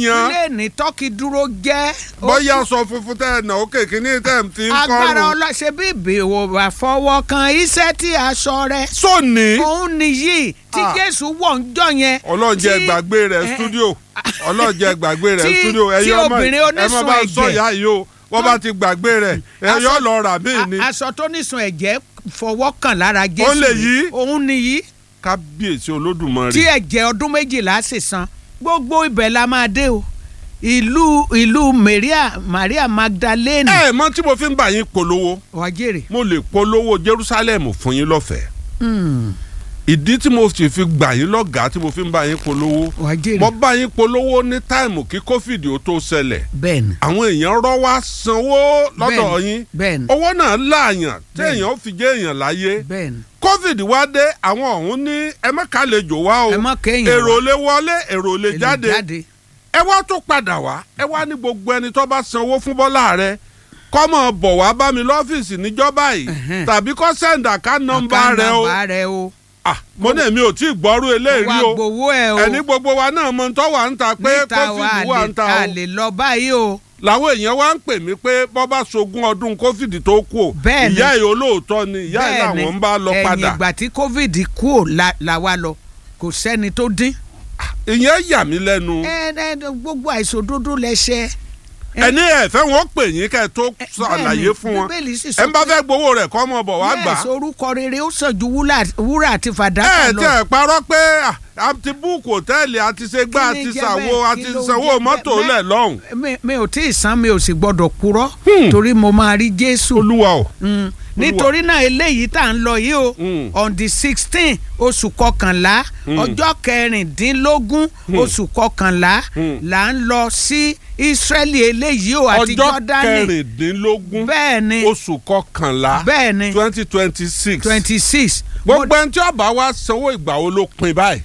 yan pílẹ̀nì tọ́kì dúró jẹ́. ó bóyá sọ funfun tẹ́ ẹ̀ nà ó kéèké ní tẹ́ ẹ̀ fi ń agbára kọ́rùn. ọlọ́ṣẹ́ bí ìbèwò àfọwọ́ kan iṣẹ́ tí aṣọ rẹ̀ sóòní òun nìyí tí Ah. jésù wọ̀ ń jọ yẹn. ọlọ́jẹ́ tí- gbàgbé rẹ̀ eh, stúdíò ọlọ́jẹ́ gbàgbé rẹ̀ tí- stúdíò tí ẹ̀yin ọmọ obìnrin ẹ má onísun bá sọ ẹ̀jẹ̀- ìyá yìí o wọ́n bá ti gbàgbé rẹ̀ ẹ Aṣọ- yọ lọ rà mí ni a- aṣọ tó nísun ẹ̀jẹ̀ fọwọ́ kàn lára jésù. Ó lè yí? òun nìyí kábíyèsí olódùmarè. tí ẹ̀jẹ̀ ọdún méjìlá sì san gbogbo ibẹ̀ la máa dé o ìlú ìlú maria maria magdalene ẹ mọ tí mo fi ń bá yín polówó wàjèrè. mo lè polówó jerusalem fún yín lọ́fẹ̀ẹ́ ìdí tí mo sì fi gbà yín lọ́gàá tí mo fi ń bá yín polówó wàjèrè. mo bá yín polówó ní táìmù kí covid ó tó ṣẹlẹ̀ bẹ́ẹ̀ni àwọn èèyàn rọ́ wá sanwó lọ́dọ̀ Bẹ́ẹ̀ni, yín bẹ́ẹ̀ni owó náà láàyàn Bẹ́ẹ̀ni. téèyàn fi jẹ́ èèyàn láyé bẹ́ẹ̀ni covid wá dé àwọn ọ̀hún ní ẹ má kàlejò wá o ẹ má kéèyàn wá. èrò lè wọlé èrò lè Èlò jáde ẹ wá tó padà wá ẹ wá ní gbogbo ẹni tó bá sanwó fún bọ́lá rẹ kọ́mọ bọ̀ wá bá mi lọ́fíìsì níjọ́ báyìí Ẹ̀hẹ́n. tàbí kọ́ sẹ́ńdà ká nọ́mbà Account rẹ o number rẹ o. Ah, mo ní èmi ò tí ì gbọ́rú eléyìí wá o gbowó ẹ o. ẹni gbogbo wa náà mọ tó wà ń ta pé níta wa covid wà ń ta a o lè lọ báyìí o. làwọn èèyàn wá ń pè mí pé bọ́ bá sogún ọdún covid tó kù o Bẹ́ẹ̀ni. ìyá yìí olóòótọ́ ni ìyá yìí Bẹ́ẹ̀ni, làwọn ń bá lọ ẹ̀yìn padà ìgbà tí covid kú ò la- la wa lọ kò sẹ́ni tó dín. ìyẹn yà mí lẹ́nu ẹ ẹ gbogbo àìsòdodo lẹsẹ. ẹni ẹ̀fẹ́ wọn pè yín kẹ́ ẹ tó ṣàlàyé fún wọn bíbélì sì sọ ẹ ń bá fẹ́ gbowó rẹ̀ kọ́ ọmọ bọ̀ wá gbà yes orúkọ rere ó sàn ju wúlà- wúrà àti ẹ fàdákà ẹ lọ. tí ẹ parọ́ pé à, a ti búùkù hòtẹ́ẹ̀lì a ti ṣe gbá a Kí ni ti jẹ́ ṣàwo bẹ́ẹ̀? a Kí ti ló sanwó jẹ́ mọ́tò bẹ́ẹ̀? lẹ̀ lọ́hùn. mi mi ò tí ì san mi ò sì gbọdọ̀ purọ́ Hmm. torí mo máa rí jésù. olúwa o Mm. nítorí náà eléyìí tá à ń lọ yìí o Mm. on the sixteen oṣù kọkànlá ọjọ́ kẹrìndínlógún oṣù kọkànlá Mm. là ń lọ sí israeli eléyìí o àti ọjọ́ jọ́dánì kẹrìndínlógún bẹ́ẹ̀ ni oṣù kọkànlá bẹ́ẹ̀ ni twenty twenty six twenty six gbogbo ẹni tí ọba wa sanwó ìgbà wo ló pin báyìí.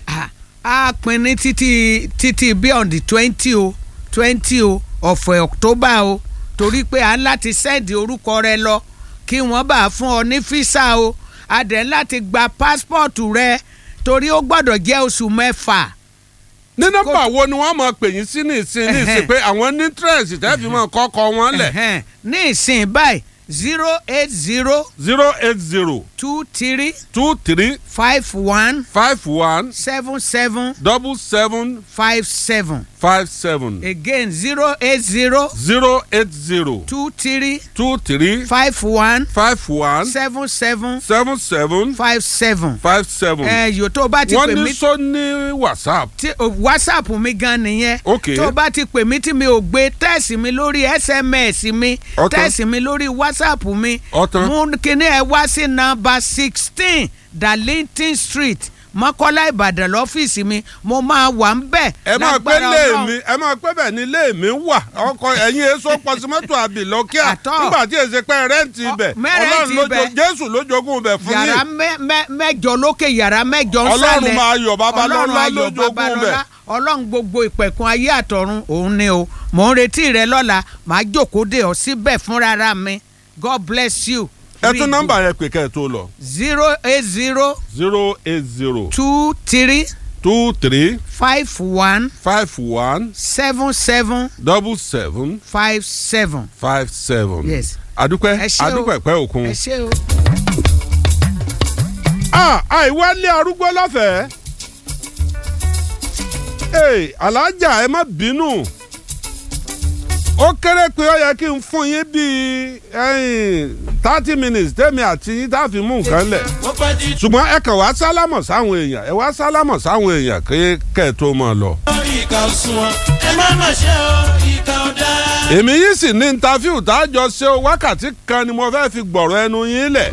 a pin ní títí títí bí on the twenty o twenty o of october o torí pé a ń láti sẹ́ẹ̀dì orúkọ rẹ lọ kí wọ́n bá fún ọ ní físà o a dẹ̀ ń láti gba pásítọ̀tù rẹ torí ó gbọ́dọ̀ jẹ́ oṣù mẹ́fà. ní nọ́mbà wo ni wọ́n máa pè yín sí ní ìsìn ní ìsìn pé àwọn ní interest tẹ́ fi máa kọ́kọ́ wọn lẹ̀ Ẹ̀hẹ́n. ní ìsìn báyìí zero eight zero zero eight zero two three two three five one five one seven seven double seven five seven five seven again zero eight zero zero eight zero two three two three five one five one seven seven seven seven five seven. five seven. ẹ yòó tó o bá ti wọ́n pè ní mí sọ ní whatsapp. tí o- whatsapp mi gan nìyẹn. Ok. tó o bá ti pè mí tí mi ò gbé tẹ́ẹ̀sì mi lórí sms mi Ọ̀tán. tẹ́ẹ̀sì mi lórí whatsapp mi. Ọ̀tán. mú kíní ẹ wá sí nọ́mbà sixteen darlington street mọ́kọ́lá ìbàdàn lọ́fíìsì mi mo máa wà ń bẹ̀. ẹ máa pé lágbára lé Ọlọ́run. mi ẹ máa pé bẹ́ẹ̀ ni lé mi wà ọkọ ẹ̀yin èso pọsimọ́tò àbìlọ́kíà Àtọ́. nígbà tí èsì pé rẹ́ǹtì ibẹ̀ Ọ, mẹ́rẹ̀ẹ́ntì ọlọ́run ló ibẹ̀. jo- jésù ló jogún ibẹ̀ fún yàrá yín mẹ́- mẹ́- mẹ́jọ lókè yàrá mẹ́jọ ń ọlọ́run sálẹ̀ máa yọ̀ babalọ́lá ọlọ́run ló ayọ̀ jogún ibẹ̀. babalọ́lá ọlọ́run gbogbo ìpẹ̀kun ayé àtọ̀run òun ni o mò ń retí rẹ lọ́la màá jókòó dè ọ́ síbẹ̀ fúnra mi god bless you. ẹ tún nọ́mbà yẹn pè kẹ́ ẹ tó lọ zero eight zero zero eight zero two three two three five one five one seven seven double seven five seven. five seven. Yes. adúpẹ́ Ẹ ṣé o. adúpẹ́ pẹ́ òkun. ẹ ṣé o. ah àìwálé arúgbó lọ́fẹ̀ẹ́. ee alájà ẹ má bínú ó kéré pé ó yẹ kí n fún yín bíi thirty minutes tẹ́mi àti yín tá a fi mú nǹkan lẹ̀ ṣùgbọ́n ẹ kàn wá sálámọ̀ sáwọn èèyàn ẹ wá sálámọ̀ sáwọn èèyàn kí kẹ́ ẹ tó máa lọ. ìkà òsùnwọ̀n ẹ má mà ṣe o ìkà ò dáa. èmi yìí sì ní ntàfíù tá a jọ ṣe o wákàtí kan ni mo fẹ́ fi gbọ̀rọ̀ ẹnu yín lẹ̀.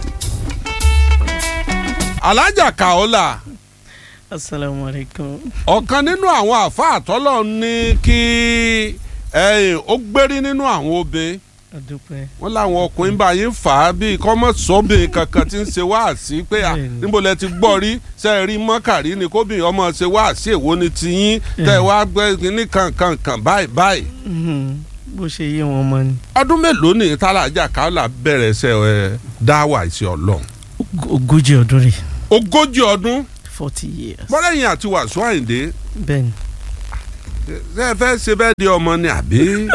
alájà kàólà asalaamualeykum. ọ̀kan nínú àwọn àfáà tọ́lọ̀ ní kí ẹ̀yìn ó gbérí nínú àwọn obìnrin adúpẹ́. wọ́n láwọn ọkùnrin bá yín fà á bíi kọ́mọ̀sọ́bìnrin kankan tí ń ṣe wáàsí pé à Bẹ́ẹ̀ni. níbo lẹ ti gbọ́ rí ṣe é rí mọ́kàrí ni kóbìnrin ọmọ ṣe wáàsí èwo ni tiyín tẹ́ ẹ wá gbé ní kankankan báyìí báyìí. Mhm. bó ṣe yé wọn mọ ni. ọdún mélòó ni tálájà káólà bẹ̀rẹ̀ ṣe ẹ dáwà sí ọlọ́run Og- ogójì ọdún rè ogójì ọdún forty years. bọ́lẹ́yìn àti wàásù àyìndé bẹ́ẹ̀ni ṣé ẹ fẹ́ ṣe bẹ́ẹ̀ di ọmọ ni àbí.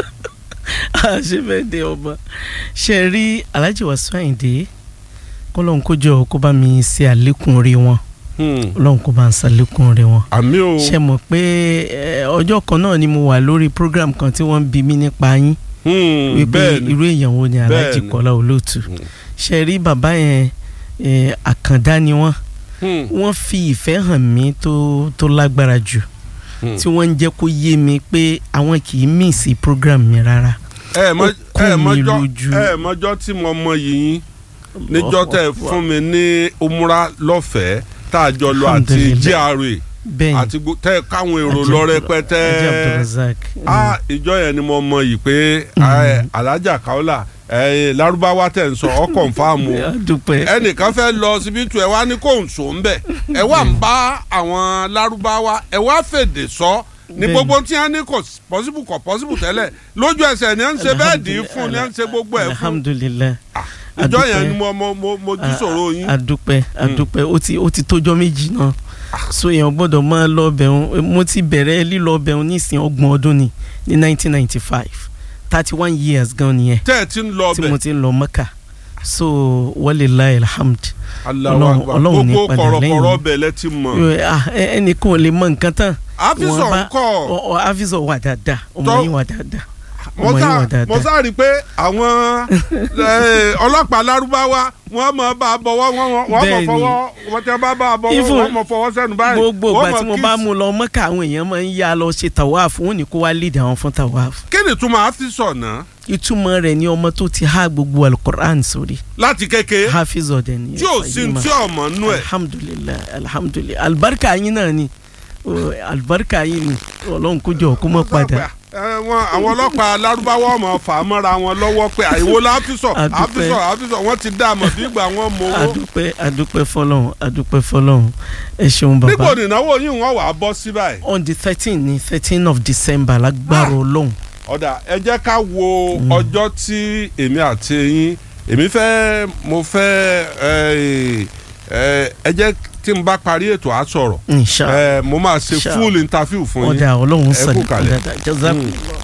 ṣé bẹ́ẹ̀ de ọba ṣe rí Alhaji Wasiu Ayinde kọ́lọ́n kó jọ kó bá mi ṣe àlékún rí wọn Hmm. ọlọ́run kó bá ń ṣàlékún rí wọn. àmì o. ṣe mọ̀ pé eh, ọjọ́ kan náà ni mo wà lórí program kan tí wọ́n ń bi mí nípa yín Hmm, wípé bẹ́ẹ̀ ni irú èèyàn wo ni Alhaji Bẹ́ẹ̀ni. Kọ́lá Olóòtú Hmm. ṣe rí bàbá yẹn eh, àkàndá ni wọ́n Hmm, wọ́n fi ìfẹ́ hàn mí tó tó lágbára jù hmm. tí wọ́n ń jẹ́ kó yé mi pé àwọn kì í mísì program mi rárá. ẹ mọ ó kún ẹ mi mọjọ lójú. ẹ mọjọ tí mo mọ yìnyín níjọ́ tẹ́ fún mi ní umra lọ́fẹ̀ẹ́ tá a jọ lọ àti Alhamdulillah. GRA bẹ́ẹ̀ ni àti gbo- tẹ́ káwọn èrò Ajé lọ Abdul- rẹpẹtẹ Ajé Abdulrazak. a ìjọ yẹn ni mo mọ yìí pé ẹ, Alhaja Kaola ẹ, Lárúbáwá tẹ̀ ń sọ ọ kọ̀ǹfàmù a dúpẹ́ ẹnìkan fẹ́ lọ síbítù ẹ wá ní kò ń sọ ń bẹ̀ ẹ wá ń bá àwọn Lárúbáwá ẹ wá fèdè sọ ní Bẹ́ẹ̀ni. gbogbo tí wọ́n ní kò pọ́sibù kò pọ́sibù tẹ́lẹ̀ lójú ẹsẹ̀ ni wọ́n ń ṣe bẹ́ẹ̀ dì í fún ni wọ́n ń ṣe gbogbo ẹ̀ fún alhamdulilayi ìjọ yẹn adúpẹ́. ni mo mo mo mo jí sọ̀rọ̀ yín. adúpẹ́ adúpẹ́ ó ti ó ti tójọ́ méjì náà so èèyàn gbọ́dọ̀ máa lọ bẹ̀rùn mo ti bẹ̀rẹ̀ lílọ bẹ̀rùn nísìnyí ọgbọ̀n ọdún ni ní nineteen ninety five thirty one years gan nìyẹn tẹ́ ẹ ti ń lọ tí mo bẹ̀ ti ń lọ Mẹ́kà so walilayi alhamd Allahu Ọlọ́run- Akbar. Ọlọ́run ní gbogbo padà kọ̀rọ̀kọ̀rọ̀ lẹ́yìn. bẹ̀ lẹ ti mọ̀. Ah, ẹ- ẹnìkan ò lè mọ nǹkan tán àfisọ̀ Wọ́n bá- ń kọ́ ọ ọ avizọ wà dáadáa ọmọ Tọ́- yín wà dáadáa mo ọmọ yín wà sá mo dáadáa sá rí i pé àwọn eh, ọlọ́pàá lárúbáwá wọ́n mọ̀ bá a bọ̀wọ́ wọ́n mọ̀ wọ́n mọ̀ Bẹ́ẹ̀ni. fọwọ́ wọ́n tẹ́ bá bá a bọ̀wọ́ Even wọ́n mọ̀ fọwọ́ sẹ́nu báyìí. gbogbo wọ́n ìgbà mọ̀ tí mo kiss. bá mú lọ Mẹ́kà àwọn èèyàn máa ń yá lọ ṣe tàwáàfù wọn ní kó wá lead àwọn fún tàwáàfù kí ni túmọ̀ àfisọ̀ náà ìtumọ̀ rẹ̀ ni ọmọ tó ti há gbogbo alukur'an sórí láti kékeré hafiz ọ̀dẹ̀ ni tí ò sí tí ọmọ nú ẹ̀. alhamdulilayi alhamdulilayi alibarika yín náà ni o, alibarika yín ni ọlọ́run kó jọ kó mọ̀ padà ẹ, wọn àwọn ọlọ́pàá lárúbáwá ọmọ fà á mọ́ra wọn lọ́wọ́ pé àìwò láfísọ̀ Adúpẹ́. àfísọ̀ àfísọ̀ wọ́n ti dá a mọ̀ bí ìgbà wọn mọ owó. adúpẹ́ adúpẹ́ fọlọ́run adúpẹ́ fọlọ́run ẹ ṣeun níbo bàbá nìnáwó yìí wọ́n wà á bọ́ sí báyìí. on the thirteen ni thirteen of december lágbára ọlọ́run ọ̀dà ẹ jẹ́ ká wo ọjọ́ tí èmi àti yín èmi fẹ́ mo fẹ́ ẹ ẹ ẹ jẹ́ tí n bá parí ètò á sọ̀rọ̀ inshallah ẹ mo máa ṣe Inshallah. full interview fún yín ọ̀dà ọlọ́run ẹ kú sàlẹ̀ kalẹ̀. ọ̀dà jazakumullah.